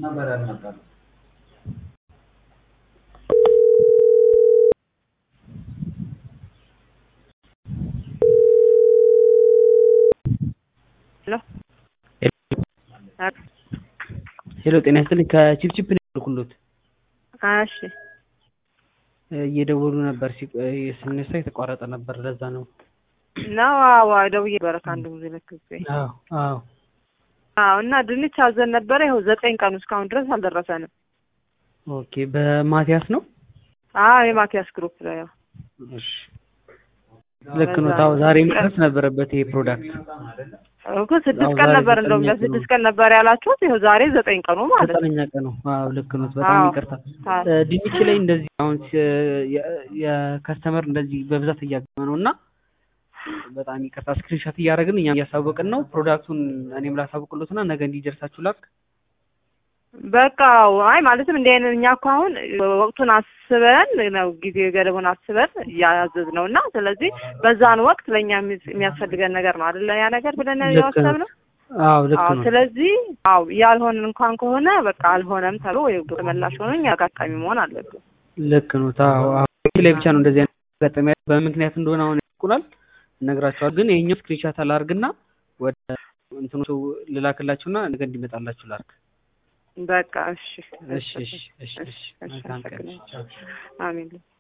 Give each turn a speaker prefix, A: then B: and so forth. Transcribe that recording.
A: ሄሎ ጤና ይስጥልኝ ከቺፕቺፕ ነው የደወልኩሎት
B: እሺ
A: እየደወሉ ነበር ሲቆ- ስነሳ የተቋረጠ ነበር ለዛ ነው
B: ነው አዎ ደውዬ ነበረ ከአንድ ጊዜ ሁለት ጊዜ
A: አዎ አዎ
B: አዎ እና ድንች አዘን ነበረ ይኸው ዘጠኝ ቀኑ እስካሁን ድረስ አልደረሰንም
A: ኦኬ በማቲያስ ነው
B: አዎ የማቲያስ ግሩፕ ላይ ያው
A: እሺ ልክ ነው ታው ዛሬ መድረስ ነበረበት ይሄ ፕሮዳክት
B: እኮ ስድስት
A: አዎ፣
B: ቀን
A: ዛሬ
B: ነበር እንደውም
A: ዘጠነኛ ቀኑ።
B: ለስድስት ቀን ነበር ያላችሁት ይኸው ዛሬ ዘጠኝ ቀኑ ማለት ነው
A: ዘጠነኛ ቀን ነው አዎ ልክ ነው በጣም
B: አዎ።
A: ይቅርታ
B: አዎ።
A: እ፣ ድንች ላይ እንደዚህ አሁን ሲ- የ- የከስተመር እንደዚህ በብዛት እያገመ ነው እና በጣም ይቅርታ ስክሪንሻት እያደረግን እኛም እያሳወቅን ነው ፕሮዳክቱን እኔም ላሳውቅሎት እና ነገ እንዲደርሳችሁ ላክ
B: በቃ አይ ማለትም እንዲህ አይነት እኛ እኮ አሁን ወቅቱን አስበን ነው ጊዜ ገደቡን አስበን እያዘዝ ነው እና ስለዚህ በዛን ወቅት ለእኛ የሚ- የሚያስፈልገን ነገር ነው አይደለ ያ ነገር ብለን
A: ልክ ነው።
B: ያሰብነው
A: አዎ ልክ
B: አዎ
A: ነው
B: ስለዚህ አዎ ያልሆንን እንኳን ከሆነ በቃ አልሆነም ተብሎ ወይ ተመላሽ ሆኖ እኛ አጋጣሚ መሆን አለብን
A: ልክ ነው ታው አሁን ላይ ብቻ ነው እንደዚህ አይነት አጋጣሚ ያለው። በምክንያት እንደሆነ አሁን ያውቁናል እነግራቸዋል ግን ይሄኛው ስክሪንሻት አላርግና ወደ እንትኑ ልላክላችሁና ነገ እንዲመጣላችሁ ላርግ
B: በቃ እሺ
A: እሺ እሺ እሺ እሺ መልካም ቀን
B: አመሰግናለሁ። አሜን